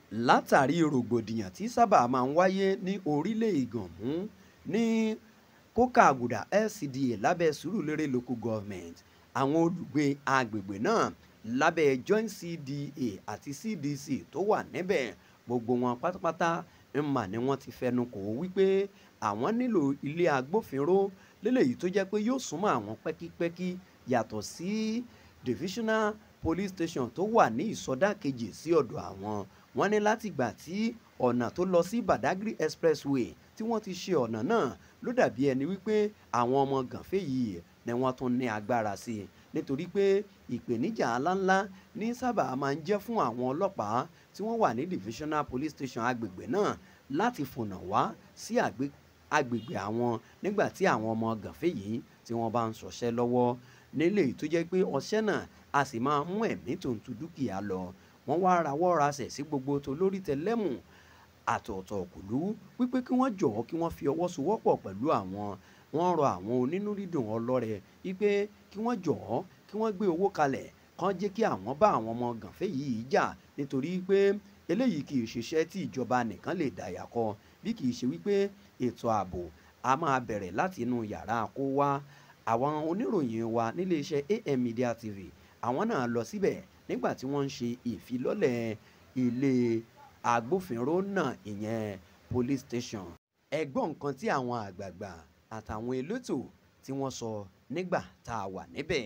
látàrí rògbòdìyàn tí sábà máa ń wáyé ní orílẹ̀ ìgànmú ní kókàgùdà LCDA lábẹ́ sùúrùlérè local government àwọn olùgbé agbègbè náà lábẹ́ joint CDA àti CDC tó wà níbẹ̀ gbogbo wọn pátápátá ń mà ní wọ́n ti fẹnu kò wípé àwọn nílò ilé agbófinró lélẹ́yìí tó jẹ́ pé yóò súnmọ́ àwọn pẹ́kípẹ́kí yàtọ̀ sí divisional police station tó wà ní ìsọdá kejì sí ọ̀dọ̀ àwọn wọ́n ní látìgbà tí ọ̀nà tó lọ sí Badagry expressway tí wọ́n ti ṣe ọ̀nà náà ló dàbí ẹni wípé àwọn ọmọ gànfẹ́ yìí ni wọ́n tún ní agbára sí i nítorí pé ìpèníjà ńláńlá ní sábà máa ń jẹ́ fún àwọn ọlọ́pàá tí wọ́n wà ní divisional police station agbègbè náà láti fònà wá sí agbègbè àwọn nígbà tí àwọn ọmọ gànfẹ́ yìí tí wọ́n bá ń ṣọṣẹ́ lọ́wọ́ nílé tó jẹ́ pé ọṣẹ́ náà a sì máa mú ẹ̀mí tó ń tu dúkìá lọ wọ́n wá rawọ́ rasẹ̀ sí gbogbo tó lórí tẹlẹ́mù àtọ̀ọ̀tọ̀ òkùlú wípé kí wọ́n jọ̀ọ́ kí wọ́n fi ọwọ́ sowọ́pọ̀ pẹ̀lú àwọn wọ́n rọ àwọn onínú dídùn ọlọ́rẹ wípé kí wọ́n jọ̀ọ́ kí wọ́n gbé owó kalẹ̀ kán jẹ́ kí àwọn bá àwọn ọmọ gànfẹ́ yìí jà nítorí pé eléyìí kì í ṣiṣẹ́ tí ìjọba nìkan lè dàyà kọ bí kì í ṣe wípé ètò ààbò a máa bẹ̀rẹ̀ láti inú yàrá kó wá àwọn oníròyìn wa nílé iṣẹ́ AM Media TV àwọn náà lọ síbẹ̀ nígbà tí wọ́n ń ṣe ìfilọ́lẹ̀ ilé agbófinró náà ìyẹn police station ẹ gbọ́ nǹkan tí àwọn àgbààgbà àtàwọn elétò tí wọ́n sọ nígbà tá a wà níbẹ̀.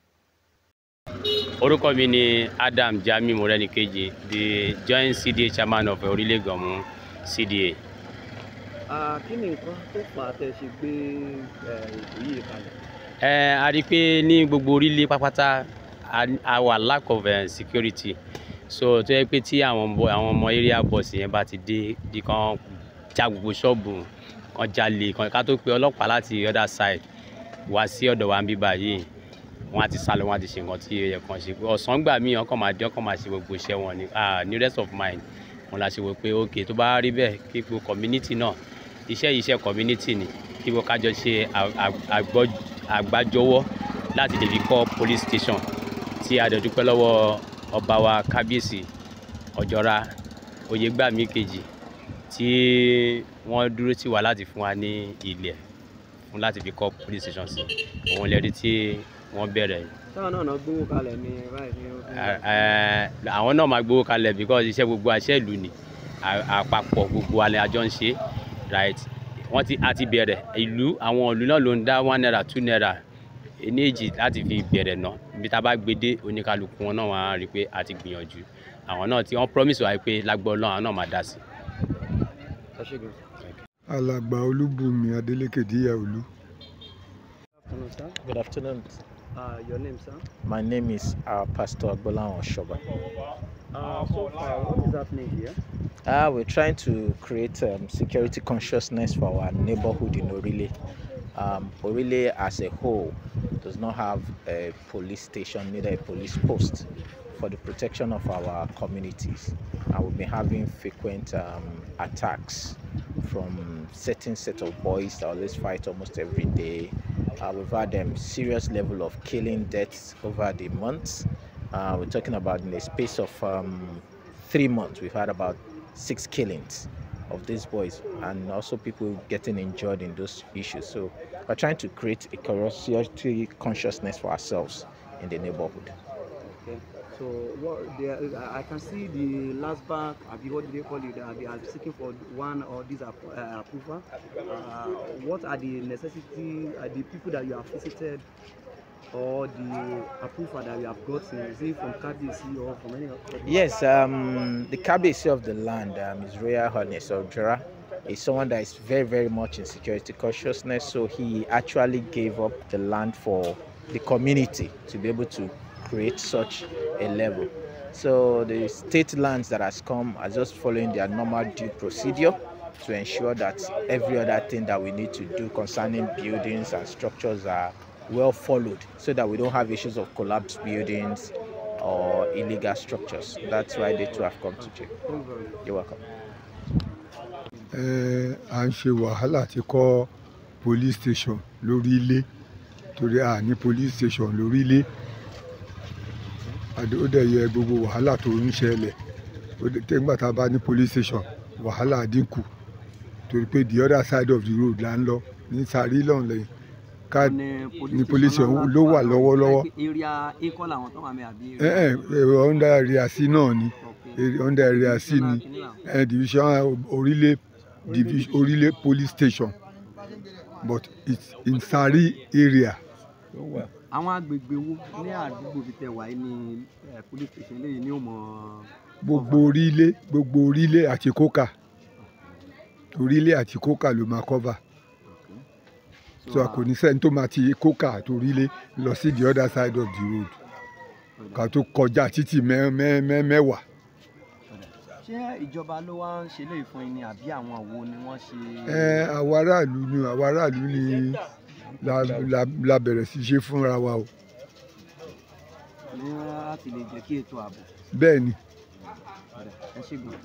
orúkọ mi ni Adam Jamiu Morenikeji the joint CDA chairman of Orílẹ̀ Ìgànmú CDA. kí ni nǹkan tó fà á tẹ́ ṣe gbé ètò yìí kalẹ̀. ẹ a rí i pé ní gbogbo orílẹ̀ pápátá a wà lack of uh, security so tó yẹ pé tí àwọn ọmọ àwọn ọmọ area boss yẹn bá ti dé di kan já gbogbo ṣọ́ọ̀bù kan jalè kan ká tó pe ọlọ́pàá láti other side wá sí ọ̀dọ̀ wa ń bí báyìí wọ́n á ti sálọ wọ́n á ti ṣe nǹkan tí ó yẹ kàn ṣe ọ̀sán gbà míì ọkàn máa dé ọkàn máa ṣe gbogbo iṣẹ́ wọn ni ní rest of mind wọn la ṣe wò pé ok tó bá rí bẹ́ẹ̀ kí gbogbo community náà iṣẹ́ yìí iṣẹ́ community ni kí gbogbo kájọ ṣe àgbájọwọ́ láti lè fi kọ́ police station tí a dẹ̀ dúpẹ́ lọ́wọ́ ọba wa kábíyèsí ọ̀jọ́ra oyègbàmí kejì tí wọ́n dúró tì wá láti fún wa ní ilẹ̀ fún láti fi kọ́ police station sí òun lẹ́rí tí wọ́n bẹ̀rẹ̀. táwọn náà náà gbowó kalẹ̀ ní báyìí ní ọdún. àwọn náà máa gbowó kalẹ̀ because iṣẹ́ gbogbo àṣẹ ìlú ni àpapọ̀ gbogbo alẹ́ àjọ ń ṣe right wọ́n ti àti bẹ̀rẹ̀ ìlú àwọn ìlú náà ló ń dá one naira two naira ní èjì láti fi bẹ̀rẹ̀ náà ibi tá a bá gbé dé oníkálukú wọn náà wọ́n á rí i pé a ti gbìyànjú àwọn náà tí wọ́n promise wa pé lágbọ́ ọlọ́run àwọn náà máa dá sí. alàgbà olúbùnmi adélékè díyà olú. Afternoon, sir. Good afternoon. Uh, your name, sir? My name is uh, Pastor Agbolan Oshoba. Uh, so far, what is happening here? Uh, we're trying to create um, security consciousness for our neighborhood in Orile. Um, Orile as a whole does not have a police station, neither a police post for the protection of our communities. And we've been having frequent um, attacks from certain set of boys that always fight almost every day. Uh, we've had um, serious level of killing deaths over the months. Uh, we're talking about in a space of um, three months, we've had about six killings of these boys and also people getting injured in those issues. So we're trying to create a curiosity consciousness for ourselves in the neighborhood. Okay. So what they are, I can see the last bank, what do they call it? Uh, they are seeking for one or this uh, approval. Uh, what are the necessity? Are the people that you have visited or the approval that you have gotten? Is it from KBC or from any other? Yes, um, the KBC of the land um, is Royal Highness of Jura. Is someone that is very, very much in security consciousness. So he actually gave up the land for the community to be able to create such a level. So the state lands that has come are just following their normal due procedure to ensure that every other thing that we need to do concerning buildings and structures are well followed so that we don't have issues of collapsed buildings or illegal structures. That's why they too have come to jail. You're welcome. ẹ à ń ṣe wàhálà ti kọ́ police station lórí ilé torí a ní police station lórí ilé ó dẹ̀ yẹ gbogbo wàhálà tó ń ṣẹlẹ̀ tẹ́gbà tá a bá ní police station wàhálà dínkù torí pé the other side of the road là ń lọ ní sàrí lọ́hùn lẹ́yìn ká ní police station ló wà lọ́wọ́lọ́wọ́ area a kọ́ làwọn tó wà mẹ́ àbí. ẹ ẹ ẹ under area c náà ni Okay. area- under area c ni Kìnìún làwọn. ẹ division orílẹ̀ division orílẹ̀ police station but it's in sari area ló wà. àwọn agbègbè wo ní àdúgbò fi tẹ̀ wáyé ní eh, police station lẹ́yìn ní òmò. gbogbo orílẹ̀ gbogbo orílẹ̀ àti kókà orílẹ̀ àti kókà ló máa cover so a kò ní sẹ́ni tó máa ti kókà àti orílẹ̀ lọ sí the other side of the road ká tó kọjá títì mẹ́- mẹ́- mẹ́- mẹ́wàá ṣé ìjọba ló wá ń ṣe léyìí fún yín ni àbí àwọn wo ni wọ́n ṣe. ẹ àwọn aráàlú ni àwọn aráàlú ni la, la, la bẹ̀rẹ̀ sí ṣe fúnra wa o ní láti lè jẹ́ kí ètò ààbò. bẹ́ẹ̀ ni ẹ ṣe gbọ́n.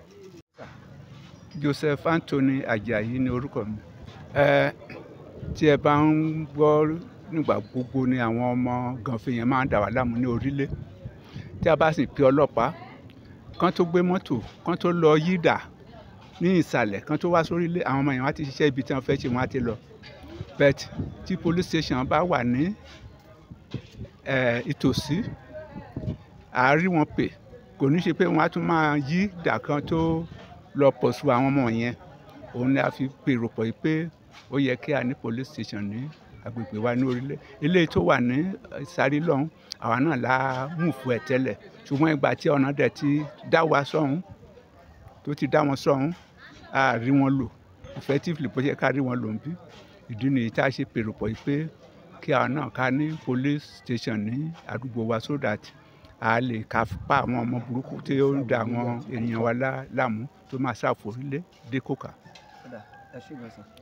Joseph Anthony Ajayi ni orúkọ mi ẹ tí ẹ bá ń gbọ́ nígbà gbogbo ni àwọn ọmọ gànfẹ́ yẹn máa ń dà wá láàmú ní orílẹ̀ tí a bá sì pe ọlọ́pàá kán tó gbé mọ́tò kán tó lọ yídà ní ìsàlẹ̀ kán tó wá sórílẹ̀ àwọn ọmọ yẹn wá ti ṣiṣẹ́ ibi tí wọ́n fẹ́ ṣe wọ́n á ti lọ but tí police station bá wà ní ẹ, ìtòsí àárí wọn pè kò ní ṣe pé wọ́n á tún máa yí dà kan tó lọ pọ̀ṣù àwọn ọmọ yẹn òun ni a fi pèrò pọ̀ yìí pé ó yẹ kí a ní police station ní agbègbè wa ní orílẹ̀ eléyìí tó wà ní sáré lọ́hún àwa náà la mú fún ẹ tẹ́lẹ̀ ṣùgbọ́n ìgbà tí ọ̀nà dẹ̀ ti dá wa sọ́hún tó ti dá wọn sọ́hún a rí wọn lò effectively bó ṣe ká rí wọn lò ń bí ìdí nìyí tá a ṣe pèrò pọ̀ yìí pé kí àwa náà ká ní police station ní àdúgbò wa so that a lè ká pa àwọn ọmọ burúkú tí ó ń da àwọn ènìyàn wa lá- láàmú tó máa ṣàforílé dé kòkà. ẹ ṣe gbọ́n sàn.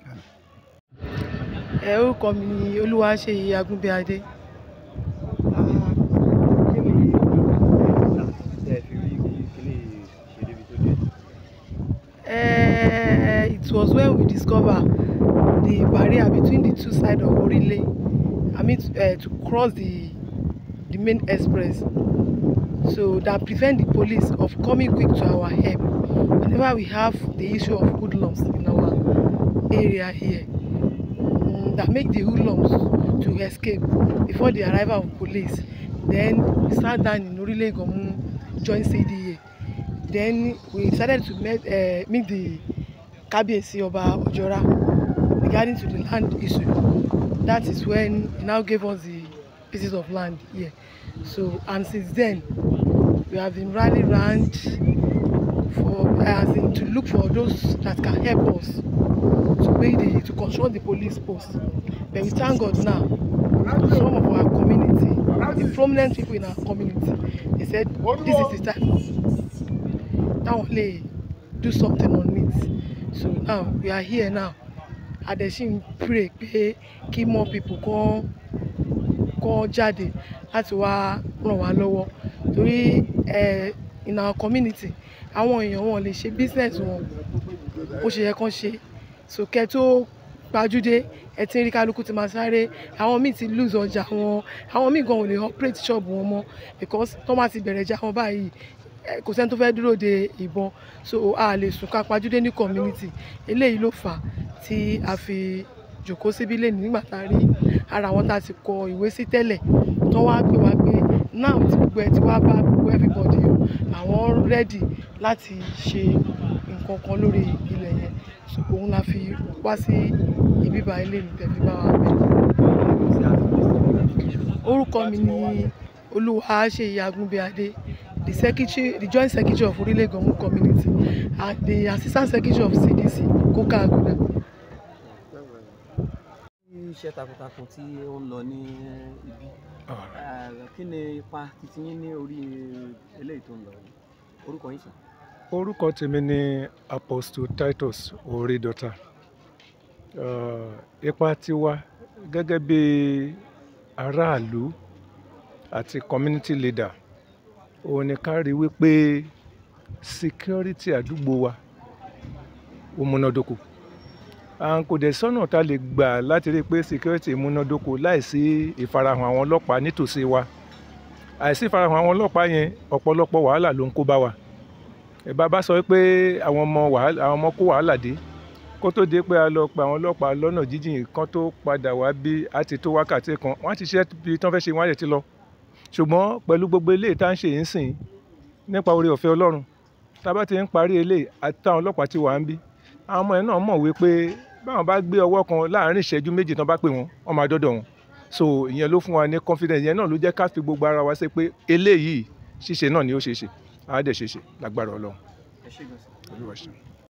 ẹ orúkọ mi ni olúwaṣeyì agúnbíadé Eh, it was when we discover the barrier between the two sides of orile i mean uh, to cross the the main express so that prevent the police of coming quick to our help whenever we have the issue of hoodlums in our area here mm, that make the hoodlums to escape before the arrival of police then we sat down in orile iganmu joint cda then we decided to meet, uh, meet the kabiyesi oba ojora regarding to the land issue that is when he now gave us the pieces of land here so and since then we have been rally round for as in to look for those that can help us to pay the to control the police post but we thank god now some of our community the prominent people in our community they said this is the time táwọn lè do something on it so now we are here now adesin pray pé kí more people kàn kàn jáde láti wá ràn wá lọ́wọ́ torí eh, in our community àwọn èèyàn wọn lè ṣe business wọn bó ṣe yẹ kán ṣe so kẹ́ tó gbajúdé ẹ ti ń rí kálukú ti máa sáré àwọn míì ti lose ọjà wọn àwọn míì gan ò lè operate shop wọn mọ́ because tó bá ti bẹ̀rẹ̀ já wọn báyìí eh, kò sẹ́ni tó fẹ́ dúró de ìbọn so a lè sùn ká pajúdé ní community eléyìí ló fà á tí a fi jòkó síbí lẹ́nu nígbà tá a rí ara àwọn tá a ti kọ ìwé sí tẹ́lẹ̀ tó wá pè wá pé now tí gbogbo ẹ ti wá bá gbogbo everybody o àwọn ready láti ṣe nǹkan kan lórí ilẹ̀ yẹn so òun la fi wá sí ibi bá ilé mi tẹ̀ fi bá wa bẹ̀. orúkọ mi ni olúwaṣeyì agúnbíadé the secretary the joint secretary of orile gomu community and the assistant secretary of cdc koka aguda. iṣẹ́ takuntakun tí ó ń lọ ní ibi eh, kí ni ipa titi yín ní orí eléyìí tó ń lọ yìí orúkọ yín sàn. orúkọ tèmi ni apostle titus orídọ̀tà ipa tiwa gẹ́gẹ́ bí aráàlú àti community leader òun ni ká rí wípé security àdúgbò wa ó múnádóko à ń kò dẹ̀ sọ́nà tá a lè gbà láti rí i pé security múnádóko láìsí ìfarahàn àwọn ọlọ́pàá nítòsí wa àìsí ìfarahàn àwọn ọlọ́pàá yẹn ọ̀pọ̀lọpọ̀ wàhálà ló ń kó bá wa ìbá bá sọ pé àwọn ọmọ wàhálà àwọn ọmọ kó wàhálà dé kó tó dé pé a lọ pa àwọn ọlọ́pàá lọ́nà jíjìn kan tó padà wá bí a ti tó wákàtí kan wọ́n á ti ṣe bí tán fẹ́ ṣe wọ́n á lè ti lọ ṣùgbọ́n pẹ̀lú gbogbo eléyìí tá à ń ṣe yìí ń sìn nípa oore ọ̀fẹ́ ọlọ́run tá a bá ti ń parí eléyìí àti táwọn ọlọ́pàá ti wà ń bí àwọn ọmọ yẹn náà mọ̀ wípé báwọn bá gbé ọwọ́ kan láàárín ìṣẹ́jú méjì tán bá pè wọ́n wọ́n máa dọ́dọ̀ wọn so ìyẹn ló fún wa ní confidence ìyẹn náà ló jẹ́ ká fi gbogbo ara wa ṣe pé eléyìí ṣíṣe náà ni ó ṣe é ṣe àá dẹ̀ ṣe é ṣe lágbára ọlọ́run. ẹ ṣé gan sir. Olúwa ṣeun.